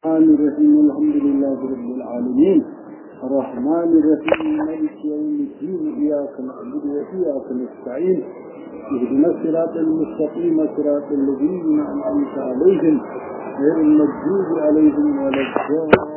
الرحمن الرحيم الحمد لله رب العالمين الرحمن الرحيم مالك يوم الدين إياك نعبد وإياك نستعين اهدنا الصراط المستقيم صراط الذين أنعمت عليهم غير المغضوب عليهم ولا الضالين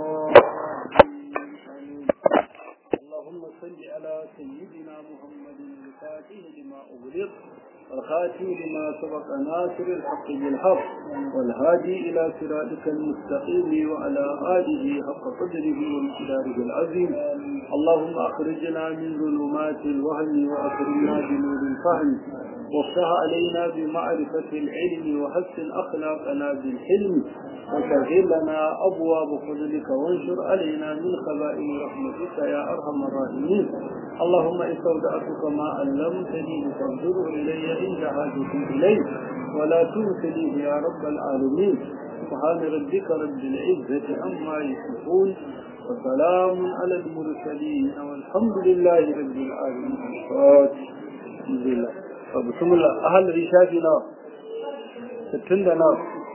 اللهم صل على سيدنا محمد الفاتح لما أغلق والخاتم لما سبق ناصر الحق بالحق والهادي إلى صراطك المستقيم وعلى آله حق قدره ومقداره العظيم اللهم أخرجنا من ظلمات الوهم وأكرمنا بنور الفهم وافتح علينا بمعرفة العلم وحسن أخلاقنا بالحلم وسهل لنا أبواب فضلك وانشر علينا من خزائن رحمتك يا أرحم الراحمين اللهم استودعتك ما علمتني فانظر إلي عند حاجتي إليه ولا تنسنيه يا رب العالمين سبحان ربك رب العزة عما يصفون وسلام على المرسلين والحمد لله رب العالمين الحمد لله بسم الله أهل رشافي نار ستين نار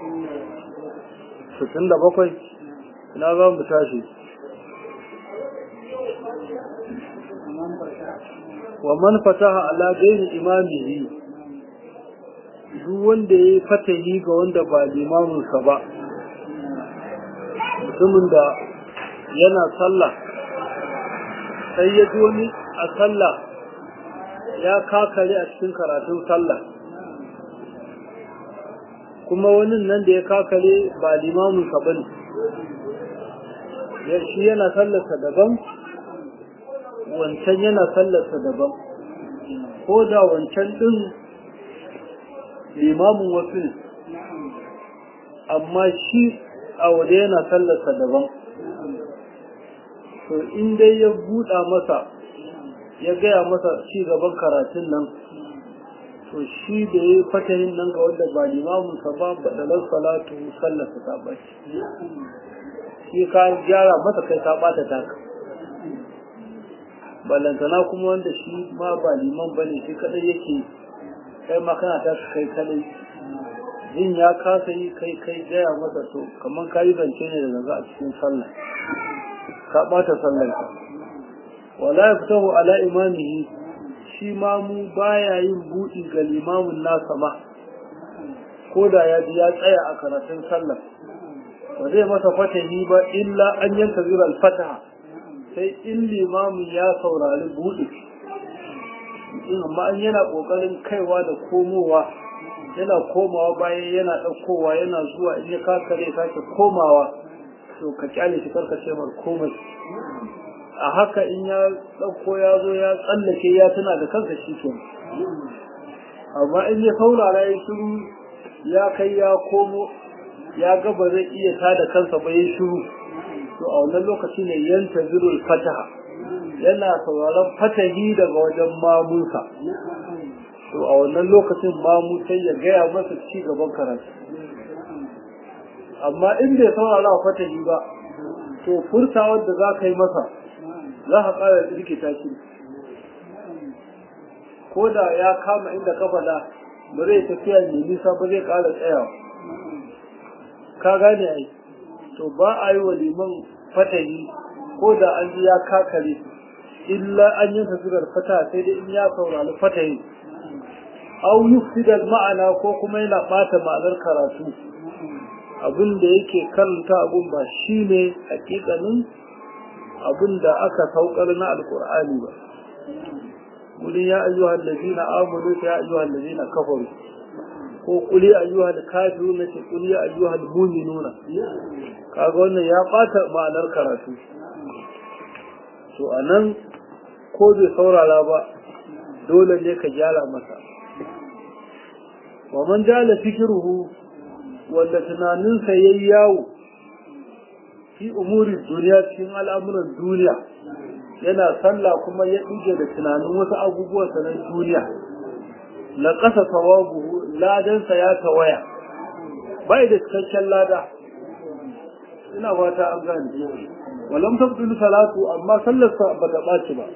ستين بقوي ina za mu tashi wa man fataha ala ghairi imamihi duk wanda yayi fatahi ga wanda ba limamin sa ba mutumin da yana sallah sai ya ji wani a sallah ya kakare a cikin karatun sallah kuma wani nan da ya kakare ba limamin sa bane shi yana sallarsa daban wancan yana sallarsa daban ko da wancan ɗin limamin wasu ne amma shi a waje yana sallarsa daban to in dai ya buɗa masa ya gaya masa ci gaban karatun nan to shi da ya fatahin nan ga wanda ba limamin sa ba baɗalar salatu sallarsa ta ɓaci shi ka gyara masa kai ka ɓata taka ballantana kuma wanda shi ma ba liman ba ne shi kadai yake kai ma kana ta kai kadai jin ya kasa yi kai kai gaya masa to kamar ka yi zance ne da zaga a cikin sallah ka bata sallar ka wala ya fitahu ala imamihi shi ma mu baya yin buɗi ga limamin nasa ma ko da ya ji ya tsaya a karatun sallah ba zai masa fatahi ba illa an yanka zirar fataha sai in limamin ya saurari buɗe amma an yana ƙoƙarin kaiwa da komowa yana komawa bayan yana ɗaukowa yana zuwa in ya kakare sake komawa to ka kyale shi karka ce mar komai a haka in ya ɗauko ya zo ya tsallake ya tuna da kansa shi ke amma in ya saurara ya shiru ya kai ya komo ya ga ba zai iya tada kansa ba ya shiru to a wannan lokaci ne yanta zirul fataha yana sauraron fatahi daga wajen mamunsa to a wannan lokacin mamu sai ya gaya masa ci gaban karatu amma in bai saurara fatahi ba to furtawar da za ka yi masa za ka ƙara rikita shi ko da ya kama inda ka faɗa ba zai tafiya mai nisa ba zai ƙara tsayawa ka gane ai to ba a yi wa liman fatahi ko da an ji ya kakare illa an yi tasirar fata sai dai in ya saurari fatahi au yufsidal ma'ana ko kuma yana bata ma'anar karatu abin da yake karanta abun ba shine hakikanin abin da aka saukar na alkur'ani ba gudun ya ayyuhal ladina amanu ya ayyuhal ladina kafaru ko kuli ayyuhal kafirun ce kuli ayyuhal mu'minuna kaga wannan ya bata ma'anar karatu to anan ko bai saurara ba dole ne ka gyara masa wa man jala fikruhu wanda tunaninsa yayi yawo fi umuri duniya cikin al'amuran duniya yana sallah kuma ya ɗige da tunanin wasu abubuwan na duniya na ƙasa tawabuhu ladansa ya tawaya bai da cikakken lada ina fata an gane walam tabdul salatu amma sallarsa ba ta ɓaci ba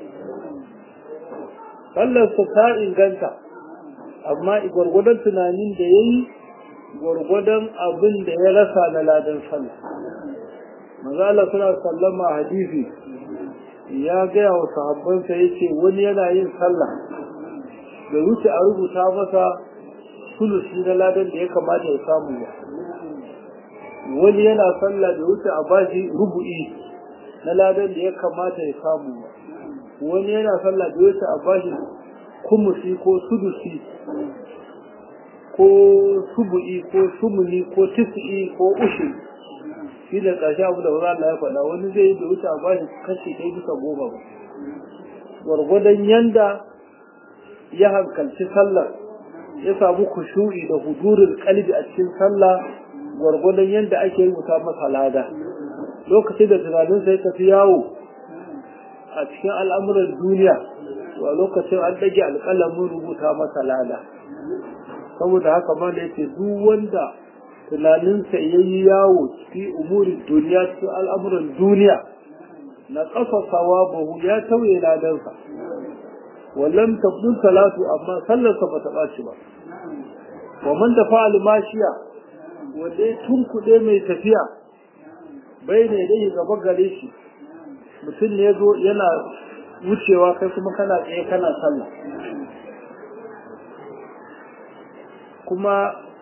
sallarsa ta inganta amma gwargwadon tunanin da ya yi gwargwadon abin da ya rasa na ladan sallah manzo Allah suna sallama hadisi ya gaya wa sahabbansa yace wani yana yin sallah da wuce a rubuta masa sulusi na ladan da ya kamata ya samu ba wani yana sallah da wuce a bashi rubu'i na ladan da ya kamata ya samu ba wani yana sallah da wuce a bashi kumusi ko sudusi ko subu'i ko sumuni ko tis'i ko ushi shi da ƙarshe abu da Allah ya faɗa wani zai yi da wuce a bashi kashi ɗaya bisa goma ba gwargwadon yanda ya hankalci sallar ya samu kushu'i da hudurin kalbi a cikin sallah gwargwadon yanda ake rubuta masa lada lokacin da tunaninsa ya tafi yawo a cikin al'amuran duniya to a lokacin an ɗage alƙalamin rubuta masa lada saboda haka ma da yake duk wanda tunaninsa ya yi yawo fi umurin duniya cikin al'amuran duniya na ƙasa sawabahu ya tauye ladansa wallan tabdun salatu amma sallarsa ba ta ɓaci ba wa man da fa'al mashiya wanda ya tunkuɗe mai tafiya bai ne dai gaba gare shi mutum ne zo yana wucewa kai kuma kana tsaye kana sallah kuma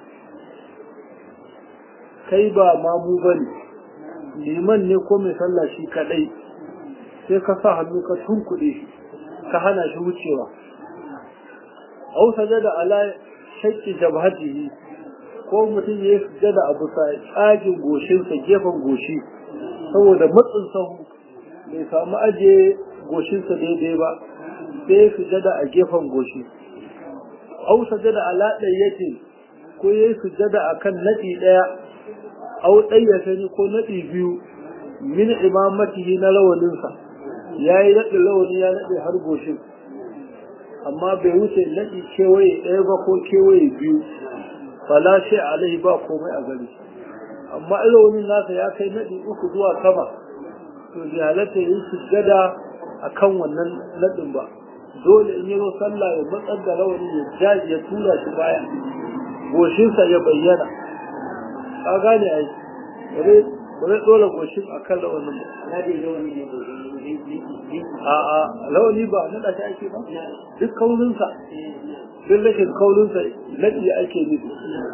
kai ba mamu bane liman ne ko mai sallah shi kadai sai ka sa hannu ka tunkuɗe shi ka hana shi wucewa au sajada ala shakki jabhatihi ko mutum ya sujada a bisa tsagin goshinsa gefen goshi saboda matsin sahu bai samu aje goshinsa daidai ba sai sujada a gefen goshi au sajada ala ɗayyatin ko ya sujada a kan naɗi ɗaya au ɗayyata ne ko naɗi biyu min imamatihi na rawaninsa ya yi naɗi rawani ya naɗe har goshin amma bai wuce naɗi kewaye ɗaya ba ko kewaye biyu fala shi alai ba komai a gari amma rawanin nasa ya kai naɗi uku zuwa sama to bai halatta yin sujjada a kan wannan naɗin ba dole in yi sallah ya matsar da rawani ya jaji ya tura shi baya goshinsa ya bayyana ka gane ai ba zai dole goshin a kan rawanin ba a'a rawani ba naɗa shi ake ba duk kaulinsa duk rashin kaulinsa naɗi ake nufi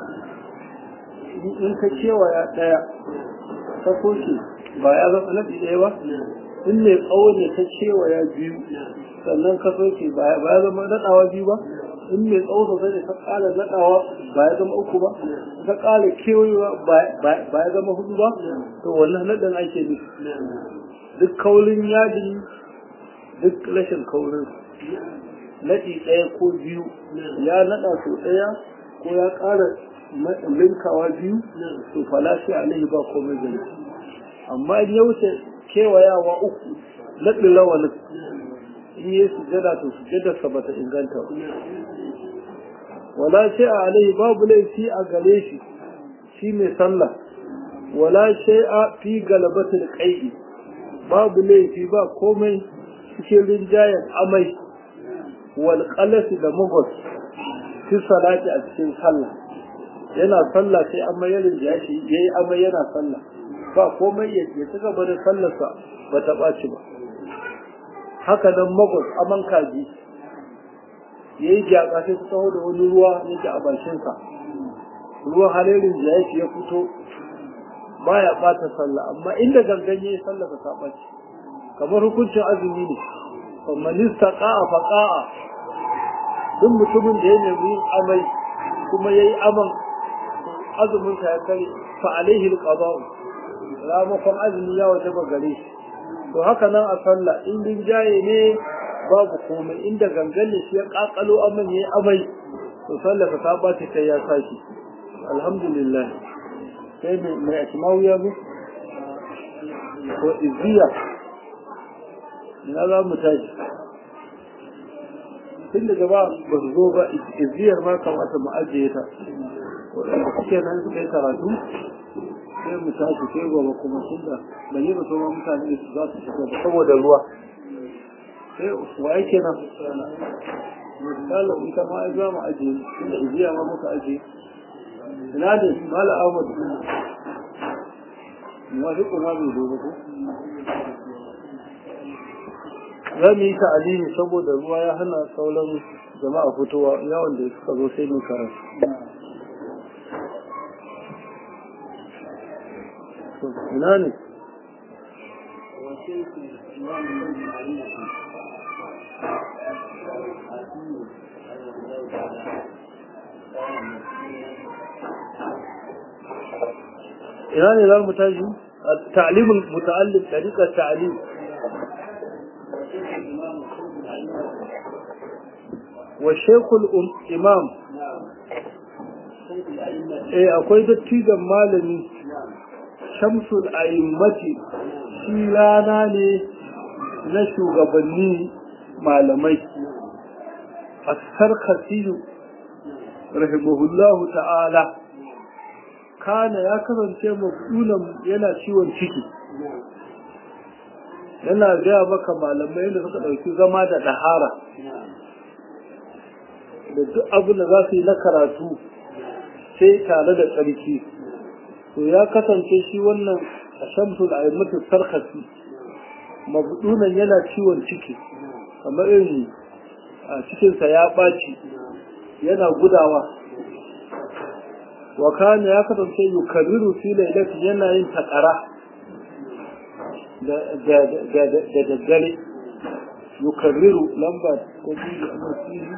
in ka kewaya ɗaya ka soke ba ya zama naɗi ɗaya ba in mai tsawo ne ka kewaya biyu sannan ka soke ba ya zama naɗawa biyu ba in mai tsawo sosai ne ka ƙara naɗawa ba ya zama uku ba ka ƙara kewayewa ba ya zama hudu ba to wannan naɗin ake nufi duk kaulin yadi duk rashin kaurin naɗi ɗaya ko biyu ya naɗa so ɗaya ko ya ƙara linkawa biyu to falashi alaihi ba komai gani amma in ya wuce kewayawa uku naɗin rawanin in yi sujada to sujadarsa ba ta inganta ba wala shi a alaihi babu laifi a gare shi shi mai sallah wala shay'a fi galabatul qai'i babu laifi ba komai cikin rinjayen amai wal qalasi da mugos fi salati a cikin sallah yana sallah sai amai ya rinjaya shi yayi amai yana sallah ba komai ya ci gaba da sallarsa ba ta ɓaci ba haka nan magos aman kaji ya yi gyatsa sai su taho da wani ruwa ya ji a bakinsa ruwan halerin da ya ya fito baya ɓata sallah amma inda gangan ya yi sallah ta ɓaci kamar hukuncin azumi ne famanista ƙa'a fa ƙa'a duk mutumin da ya nemi yin amai kuma ya yi aman azuminsa ya kare fa alaihi alqada'u ramakon azumi ya waje ba gare shi to haka nan a sallah in rinjaye ne babu komai inda gangan ne shi ya kakalo aman yayi amai to sallah ka saba ta kai ya saki alhamdulillah sai mai mai asma'u ya zo ko izziya ina za mu tashi tun da gaba ba su zo ba izziyar ma kamata mu ajiye ta waɗanda suke nan suka yi karatu sai mu tashi sai gobe kuma tunda ban yi ba ma mutane su za su shiga ba saboda ruwa sai wa yake nan misalin ita ma ai za mu ajiye tunda ijiya ma muka ajiye ina da mala ahmad muwafiqun ma bai zo ba ko za mu yi ta'alimi saboda ruwa ya hana sauran jama'a fitowa yawon da suka zo sai mu karatu ina ne ina ne za mu tashi تعليم المتعلم طريقة تعليم والشيخ الإمام eh akwai dattijan malami shamsul a'immati shi rana ne na shugabanni malamai as-sarkhasiyu rahimahullahu ta'ala kana ya kasance mabulan yana ciwon ciki yana gaya maka malamai da suka ɗauki zama da ɗahara da duk abin da za su yi na karatu sai tare da tsarki to ya kasance shi wannan a shamsul a mutu sarkasi mabudunan yana ciwon ciki kamar irin a cikinsa ya ɓaci yana gudawa wa kana ya kasance yukarriru fi lailatin yana yin takara da daddare yukarriru lamba ko biyu a masiri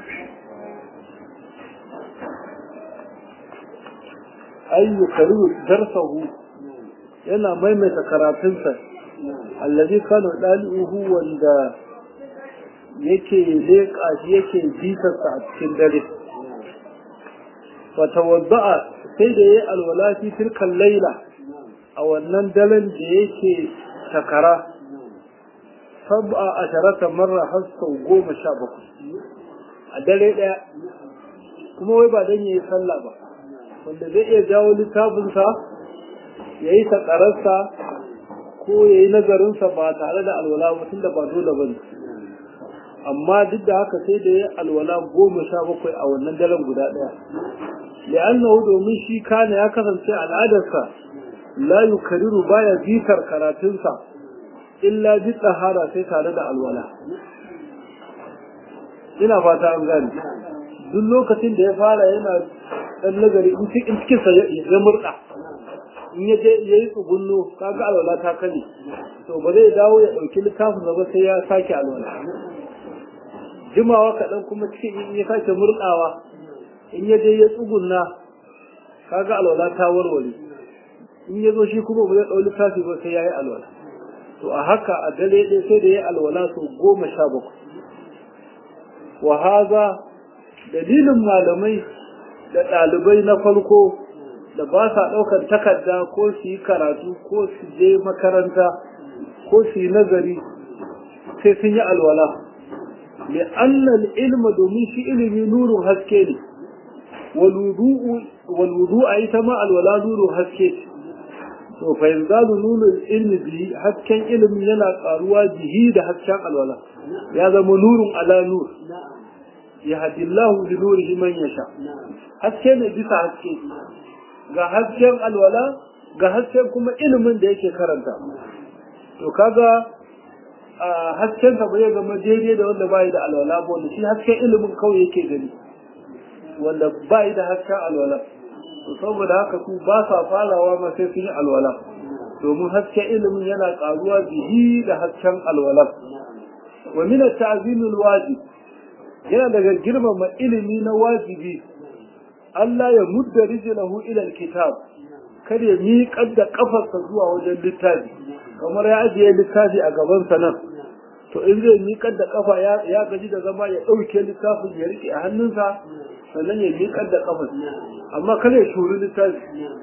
ay yukarriru darsahu yana maimaita karatunsa allazi kana dalihu wanda yake leƙa shi yake bitarsa a cikin dare fatawadda'a sai da yayi alwala fi tilkan laila a wannan daren da yake takara sab'a asharata marra har sau goma sha bakwai a dare ɗaya kuma wai ba dan yayi sallah ba wanda zai iya jawo littafinsa ya yi takararsa ko ya yi nazarinsa ba tare da alwala ba tunda ba dole ba ne amma duk da haka sai da ya alwala goma sha bakwai a wannan daren guda ɗaya li'annahu domin shi kana ya kasance al'adarsa la yukariru baya bitar karatunsa illa bi tsahara sai tare da alwala ina fata an gane duk lokacin da ya fara yana dan nagari in cikin sa ya murda in ya je yayi tsugunno kaga alwala ta kane to ba zai dawo ya dauki littafin ba sai ya sake alwala jimawa kaɗan kuma cikin in ya sake murɗawa in ya je ya tsugunna kaga alwala ta warware in ya zo shi kuma ba zai ɗau littafi ba sai ya yi alwala to a haka a dare ɗaya sai da ya yi alwala sau goma sha bakwai wa haza dalilin malamai da ɗalibai na farko da ba sa ɗaukar takarda ko su yi karatu ko su je makaranta ko su yi nazari sai sun yi alwala لأن العلم دومين شي علمي نور هسكي والوضوء والوضوء أي تما الولا نور هسكي to fa yanzalu nurul ilmi bihi hasken ilimi yana karuwa bihi da hasken alwala ya zama nurun ala nur ya hadillahu bi nurihi man yasha haske ne bisa haske ga hasken alwala ga hasken kuma ilimin da yake karanta to kaga a haskensa ba zai zama daidai da wanda bai da alwala ba wanda shi hasken ilimin kawai yake gani wanda bai da hasken alwala to saboda haka su ba sa farawa ma sai sun yi alwala domin hasken ilimin yana karuwa bihi da hasken alwala wa min at-ta'zim al-wajib yana daga girmama ilimi na wajibi Allah ya mudda rijlahu ila al-kitab kar ya miƙar da kafarsa zuwa wajen littafi kamar ya ajiye littafi a gabansa nan to in zai miƙar da kafa ya gaji da zama ya ɗauke littafin ya riƙe a hannunsa sannan ya miƙar da kafar amma kar ya shuri littafi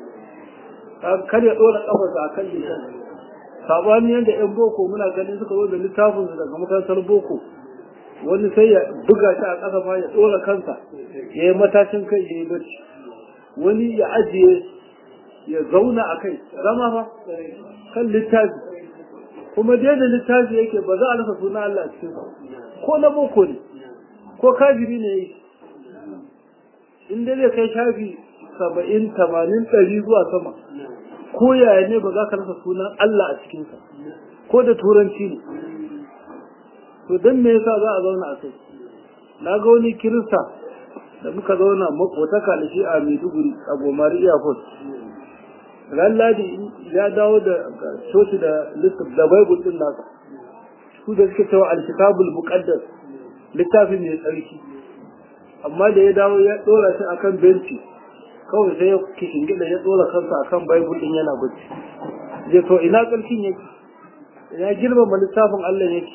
kar ya ɗora kafarsa a kan littafi sabani yadda yan boko muna ganin suka zo da littafin daga makarantar boko wani sai ya buga shi a ƙasa ma ya ɗora kansa ya yi matashin kai ya yi bacci wani ya ajiye ya zauna a kai zama fa kan littafi kuma dai da littafi yake ba za a rasa suna Allah cikin ko na boko ne ko kafiri ne yi in dai zai kai shafi saba'in tamanin ɗari zuwa sama ko yaya ne ba za ka rasa sunan Allah a cikinsa ko da turanci ne to don me yasa za a zauna a kai na ga wani kirista da muka zauna makotaka da shi a maiduguri a gomari airport ran ladi ya dawo da coci da littaf da baibul din nasa su da suke cewa alkitabul muqaddas littafin mai tsarki amma da ya dawo ya dora shi akan benci kawai sai ya kishingida ya dora kansa akan baibul din yana bacci je to ina tsarkin yake ina girmama littafin Allah yake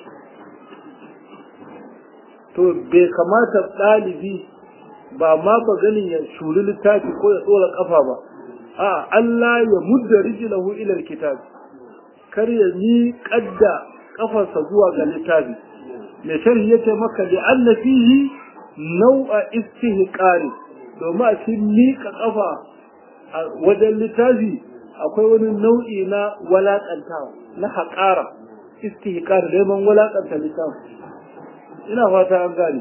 to bai kamata ɗalibi ba ma ba ganin ya shuri littafi ko ya tsora kafa ba a Allah ya mudda rijlahu ila alkitab kar ya ni kadda kafarsa zuwa ga littafi me sharhi yace maka li anna fihi nau'a istihqari domin a cikin miƙa kafa a wajen littafi akwai wani nau'i na walakantawa na haƙara istihqar neman walakanta littafi ina fata an gane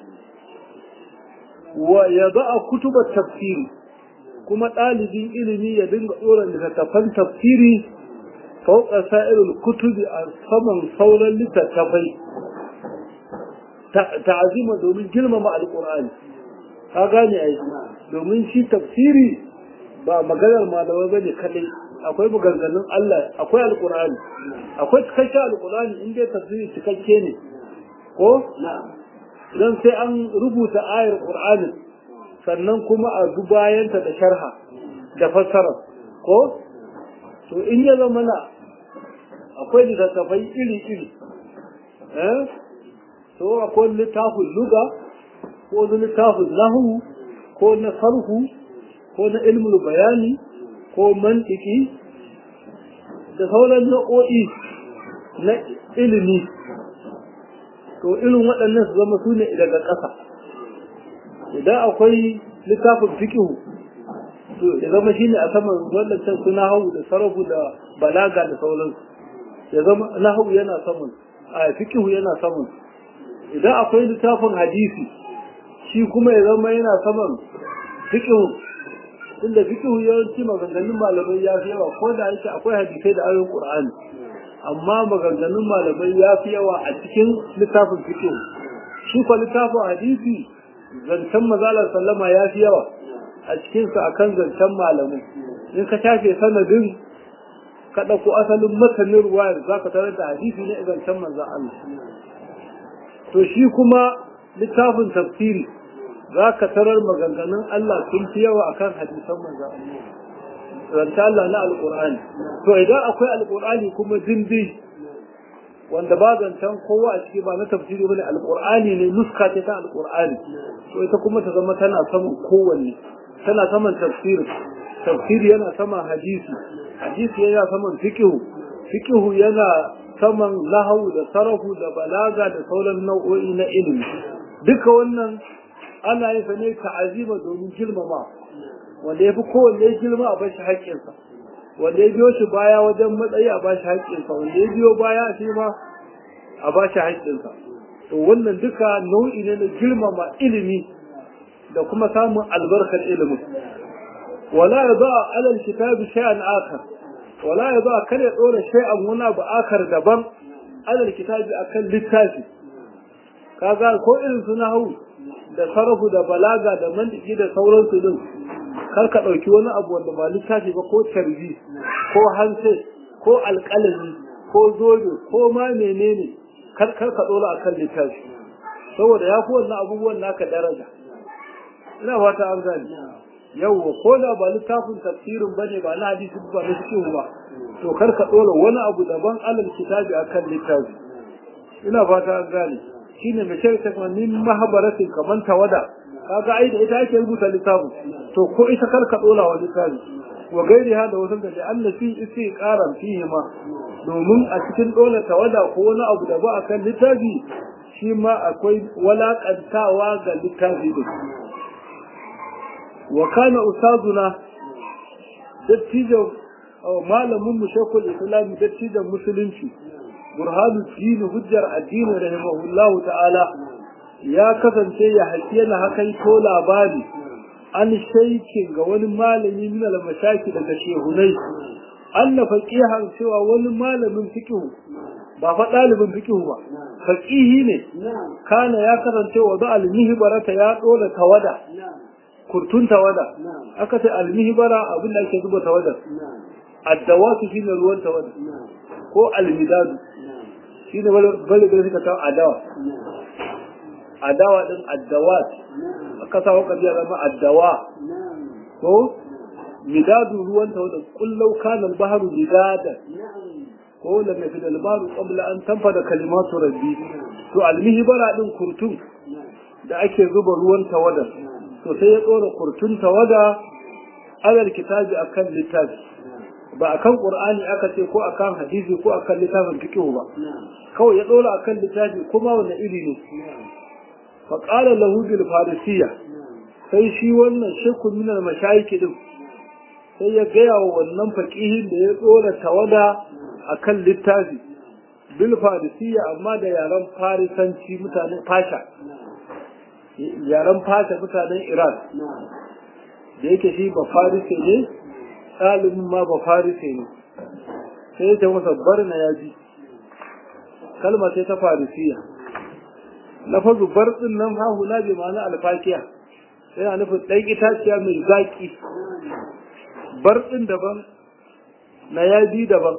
wa ya a kutubar tafsiri kuma ɗalibin ilimi ya dinga tsoron littattafan tafsiri fauka sa'irul kutubi a saman sauran littattafai ta'azima domin girmama alƙur'ani ka gane ai domin shi tafsiri ba maganar malamai bane kadai akwai maganganun Allah akwai alƙur'ani akwai cikakken alƙur'ani in dai tafsiri cikakke ne ko don sai an rubuta ayar ƙur'anin sannan kuma a bayanta da sharha da fassara ko to in ya zama na akwai littattafai iri-iri eh to akwai littafin luga ko na littafin lahu ko na sarhu ko na ilmul bayani ko mantiki da sauran nau'o'i na ilimi to irin waɗannan su zama su ne daga ƙasa idan akwai littafin fikihu to ya zama shi ne a saman waɗancan su nahawu da sarafu da balaga da sauransu ya zama nahawu yana saman a fikihu yana saman idan akwai littafin hadisi shi kuma ya zama yana saman fikihu inda fikihu yawanci maganganun malamai ya fi yawa ko da yake akwai hadisai da ayoyin qur'ani amma maganganun malamai ya fi yawa a cikin littafin fikihu shi kwa littafin hadisi zancen mazalar sallama ya fi yawa a cikinsa akan zancen malamai in ka shafe sanadin ka ɗauko asalin masanin ruwayar za ka tarar da hadisi ne zancen manzan Allah to shi kuma littafin tafsiri za ka tarar maganganun Allah sun fi yawa akan hadisan manzan Allah zance Allah na alƙur'ani to idan akwai alƙur'ani kuma dindi wanda ba zancen kowa a ciki ba na tafsiri bane alƙur'ani ne nuska ce ta alƙur'ani to ita kuma ta zama tana saman kowanne tana saman tafsiri tafsiri yana saman hadisi hadisi yana saman fiqhu fiqhu yana saman lahu da sarafu da balaga da sauran nau'o'i na ilimi duka wannan ana yin sa ne ta'azima domin girmama wanda ya fi kowanne girma a bashi haƙƙinsa wanda ya biyo shi baya wajen matsayi a bashi haƙƙinsa wanda ya biyo baya shi ma a bashi haƙƙinsa to wannan duka nau'i ne na girmama ilimi da kuma samun albarkar ilimin wala ya za a alal kitabi shay'an akar wala ya za a kare ɗora shay'an wani abu akar daban alal kitabi akan littafi kaga ko irin su na hau da sarrafu da balaga da mantiki da sauransu din kar ka ɗauki wani abu wanda ba littafi ba ko tarbi ko hanse ko alƙalami ko zobe ko ma menene kar kar ka ɗora a kan littafi saboda ya fi wannan abubuwan naka daraja ina fata an gani yawwa ko da ba littafin tafsirin ba ne ba na hadisi ba na cikin ba to kar ka ɗora wani abu daban alal kitabi akan littafi ina fata an gane shine mai shirka kuma min mahabaratin kaman tawada kaga ai da ita ake rubuta littafin to ko ita kar ka ɗora wa littafi wa gairi da wasu da Allah fi isi karan fihi ma domin a cikin ɗora tawada ko wani abu da ba akan littafi shi ma akwai walakantawa ga littafi din wa kana ustazuna dattijo malamin mu shekul islam dattijon musulunci burhanu dini hujjar addini rahimahullahu ta'ala ya kasance ya haƙi yana hakan ko labari an shaikin ga wani malami min al-mashaki daga shehunai anna faqihan cewa wani malamin fiqh ba fa dalibin fiqh ba faqihi ne kana ya karance wa da al-mihbarata ya dora tawada kurtun tawada aka ce al-mihbara abin da ake zuba tawada addawatu shine ruwan tawada ko al-midadu shine bale bale suka tawo adawa adawa din addawat aka sa waka biya zama addawa ko midadu ruwan tawada kullau kana al-bahru midada ko lam yafid al-bahru qabla an tanfada kalimatu rabbi to al-mihbara din kurtun da ake zuba ruwan tawada to sai ya tsora kurtun tawada alal kitabi akan littafi ba akan qur'ani aka ce ko akan hadisi ko akan littafin fiqh ba kawai ya dora akan littafi kuma wanda iri ne fa qala lahu bil farisiyya sai shi wannan shekku min al mashayikh din sai ya gaya wa wannan faqihin da ya dora tawada akan littafi bil farisiyya amma da yaran farisanci mutanen fasha yaran fasha mutanen iran da yake shi ba farise ne ɗalibin ma ba farise ne sai ya ce masa barna ya ji kalma sai ta farisiya lafazu bar din nan ha hula bi ma'ana alfakiya yana nufin ɗan itaciya mai zaƙi bar din daban na yaji daban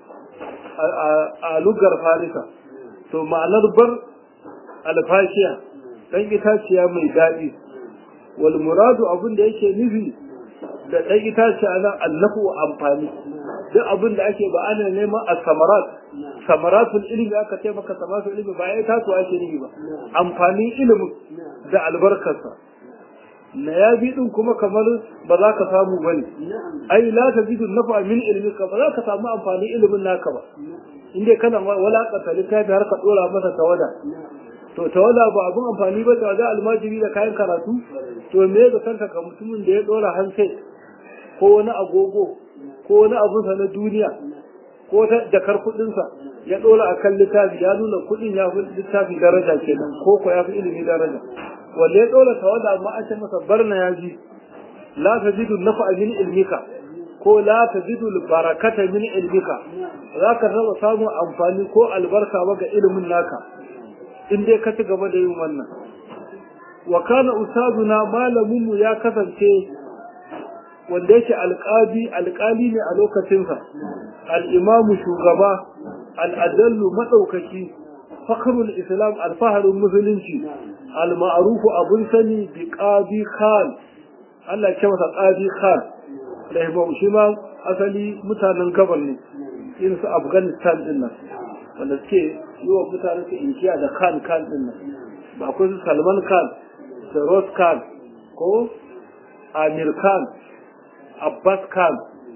a lugar farisa to ma'anar bar alfakiya ɗan itaciya mai daɗi wal muradu abin da yake nufi da ɗan itaciya nan annafu amfani duk abin da ake ba ana neman a samarat samaratul ilimi aka ce maka samaratul ilimi ba ya tasu ake nufi ba amfanin ilimin da albarkarsa na ya bi din kuma kamar ba za ka samu bane ai la ta jidu nafa min ilmika ba za ka samu amfanin ilimin naka ba inda kana walakata littafi har ka dora masa tawada to tawada ba abun amfani ba tawada almajiri da kayan karatu to me da kanka ka mutumin da ya dora hansai ko wani agogo ko wani abun sa na duniya ko ta jakar kudin sa ya dora akan littafi ya nuna kudin ya fi littafi daraja kenan ko ko ya fi ilimi daraja wanda ya dora tawada amma an ce masa barna ya ji la tajidu nafa min ilmika ko la tajidu barakata min ilmika za ka raba samun amfani ko albarka ba ga ilimin naka in dai ka ci gaba da yin wannan wa kana ustaduna malamin mu ya kasance wanda yake alƙali alƙali ne a lokacinsa al-imamu shugaba al-adallu madaukaki fakhrul islam alfaharun musulunci al-ma'rufu abun sani bi qadi khan Allah ya ce masa qadi khan da shi ma asali mutanen gabar ne irin su afghanistan din nan wanda suke yi wa mutane su inkiya da khan khan din nan ba akwai su salman khan feroz khan ko amir khan abbas khan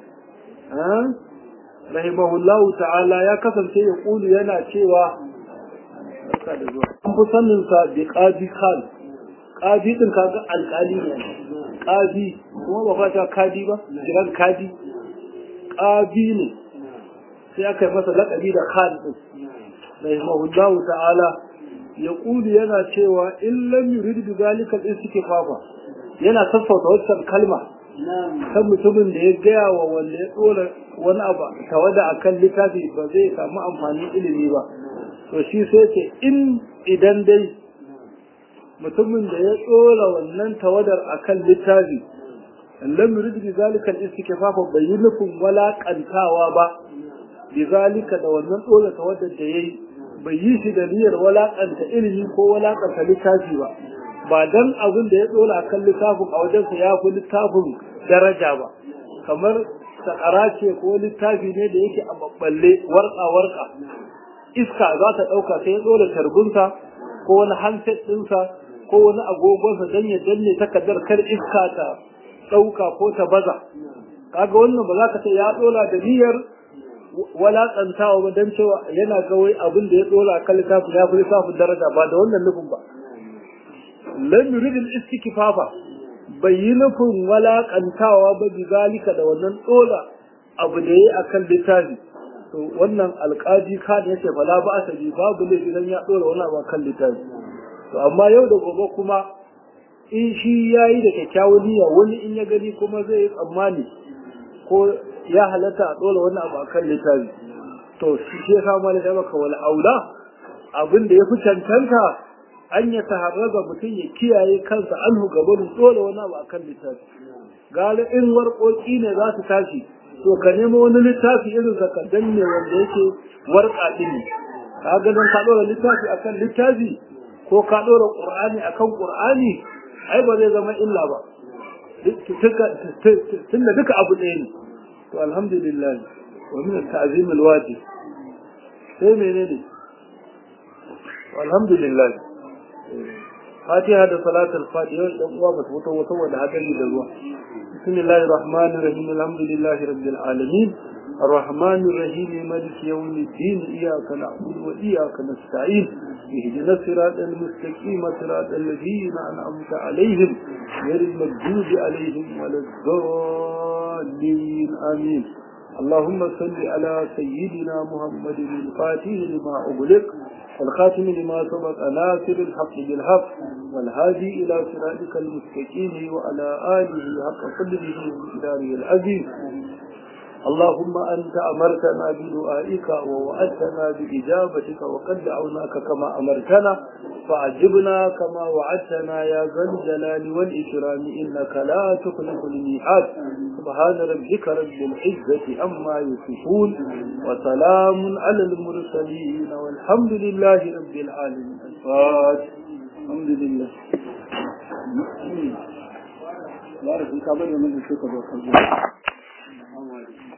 rahimahullahu ta'ala ya kasance ya kulu yana cewa an fi sanin sa bi qadi khan qadi din kaga alƙali ne qadi kuma ba fata kadi ba jiran kadi qadi ne sai aka yi masa laƙabi da khan din rahimahullahu ta'ala ya kulu yana cewa in lam yurid bi zalika al-istighfafa yana sassauta wannan kalma kan mutumin da ya gaya wa wanda ya dora wani abu tawada akan littafi ba zai samu amfanin ilimi ba to shi sai ce in idan dai mutumin da ya dora wannan tawadar akan littafi lam yurid bi zalika al-istighfafa bai yi nufin walakantawa ba bi zalika da wannan dora tawadar da yayi bai yi shi da niyyar walakanta ilimi ko walakanta littafi ba ba dan abin da ya dora akan littafin a wajensa ya fi littafin daraja ba kamar sakara ce ko littafi ne da yake a babballe warka warka iska za ta ɗauka sai ya dora tarbunsa ko wani handset ɗinsa ko wani agogonsa don ya danne takardar kar iska ta ɗauka ko ta baza kaga wannan ba za ka ce ya dora da niyyar walakantawa ba don cewa yana ga wai abin da ya dora kan littafin ya fi littafin daraja ba da wannan nufin ba lam yuridil istikfafa bai yi nufin walakantawa ba bi zalika da wannan dora abu da yayi akan littafi to wannan alƙaji ka da yake fala ba asabi babu laifi dan ya dora wani abu akan littafi to amma yau da gobe kuma in shi yayi da kyakkyawan niyya wani in ya gani kuma zai yi tsammani ko ya halatta a ɗora wani abu akan littafi to shi ya samu da maka wal aula abin da ya fi cancanta an ya taharraza mutum ya kiyaye kansa anhu gaban ɗora wani abu akan littafi gara in warƙoƙi ne za su tashi to ka nemo wani littafi irin zakaddan ne wanda yake warƙa ɗin ne ka ga don ka ɗora littafi akan littafi ko ka ɗora ƙur'ani akan ƙur'ani ai ba zai zama illa ba tunda duka abu ɗaya ne to alhamdulillah wa min at-ta'zim al-wajib sai menene alhamdulillah fatiha da salatul fatiha dan uwa ba ta fito wata wanda hadari da ruwa bismillahir rahmanir rahim alhamdulillahi rabbil alamin الرحمن الرحيم مالك يوم الدين إياك نعبد وإياك نستعين اهدنا الصراط المستقيم صراط الذين أنعمت عليهم غير المغضوب عليهم ولا الضالين آمين اللهم صل على سيدنا محمد الفاتح لما أغلق والخاتم لما سبق ناصر الحق بالحق والهادي إلى صراطك المستقيم وعلى آله حق قدره وإداره العزيز اللهم أنت أمرتنا بدعائك ووعدتنا بإجابتك وقد دعوناك كما أمرتنا فأجبنا كما وعدتنا يا ذا الجلال والإكرام إنك لا تخلف الميعاد سبحان ربك رب العزة عما يصفون وسلام على المرسلين والحمد لله رب العالمين الفاتح الحمد لله بارك الله فيك